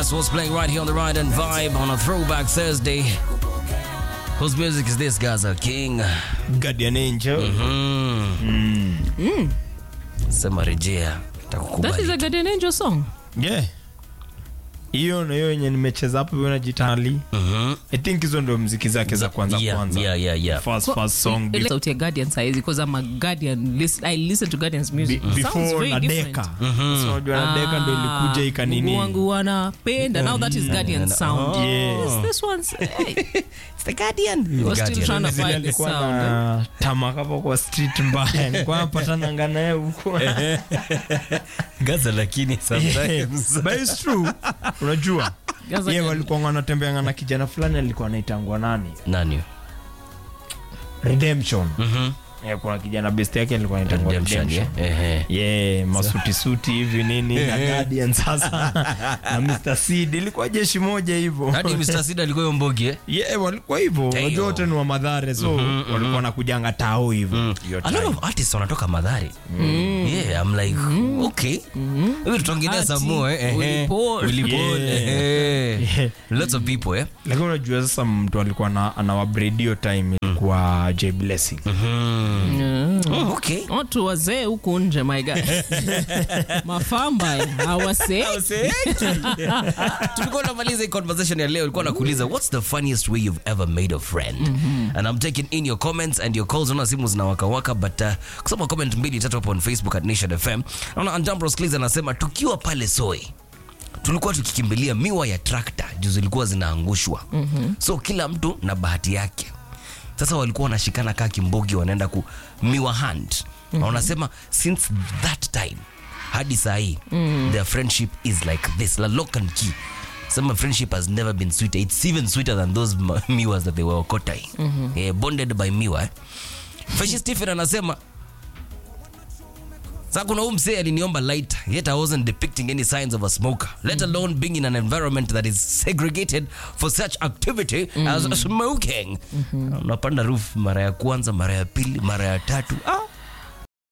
That's what's playing right here on the Ride and Vibe on a Throwback Thursday. Whose music is this, Gaza King? Guardian Angel. Sema rejea, That is takukubali. a Guardian Angel song. Yeah. Hiyo na hiyo yenye nimecheza hapo hiyo najitali. Mhm. I think hizo ndio mziki zake za kwanza Yeah, kwanza. yeah, yeah, yeah. First first song Ile sauti ya Guardian saizi because I'm a Guardian. Listen, I listen to Guardian's music. Be- Sounds before very na different. deka so unajua na deka ndo ilikuja ikanini Mungu wangu wanapenda. Now that is Guardian sound. Yeah. Yes, this one's hey, It's the Guardian. we're still Guardian. trying to Zile find the alikuwa sound. eh? na tamaka hapo kwa street mbaya nilikuwa napatana nganaye huko Gaza lakini sometimes. but it's true unajua Gaza ye can- walikuwa wanatembea na kijana fulani alikuwa anaitangwa nani Nani? redemption Mhm. yeah, kuna kijana best yake alikuwa anaitangwa Redemption, redemption yeah. Ehe. yeah, masuti suti hivi nini na guardian sasa na Mr. Seed ilikuwa jeshi moja hivyo Hadi Mr. Sid alikuwa hiyo mbogi eh? yeah, walikuwa hivyo Damn. unajua wote ni wa madhare so walikuwa wanakujanga tao hivyo Hiyo A lot time. of artists wanatoka Madhari. Yeah, I'm like, okay. Maybe tutaongelea some more eh. Willy Ehe. Paul. Willy Paul, Yeah. ehe. Yeah. Lots of people eh. lakini unajua sasa mtu alikuwa na anawabredio time ilikuwa J Blessing Mm. Oh, okay. watu wazee huku nje my guy mafamba hawase tulikuwa tunamaliza hii conversation ya leo ilikuwa nakuuliza what's the funniest way you've ever made a friend and i'm taking in your comments and your calls naona simu zinawakawaka but uh, kusoma comment mbili tatu hapo on facebook at nation fm naona andambros clis anasema tukiwa pale soi tulikuwa tukikimbilia miwa ya trakta juu zilikuwa zinaangushwa mm-hmm. so kila mtu na bahati yake sasa walikuwa wanashikana kaa kimbogi wanaenda ku miwa hand mm-hmm. na wanasema since that time hadi sahii mm-hmm. their friendship is like this la lock and key some friendship has never been sweeter it's even sweeter than those ma- miwas that they were okotai mm-hmm. yeah, bonded by miwa eh? Fresh Stephen anasema sasa kuna huu msee aliniomba lighter yet I wasn't depicting any signs of a smoker let alone being in an environment that is segregated for such activity as smoking unapanda roof mara ya kwanza mara ya pili mara ya tatu ah,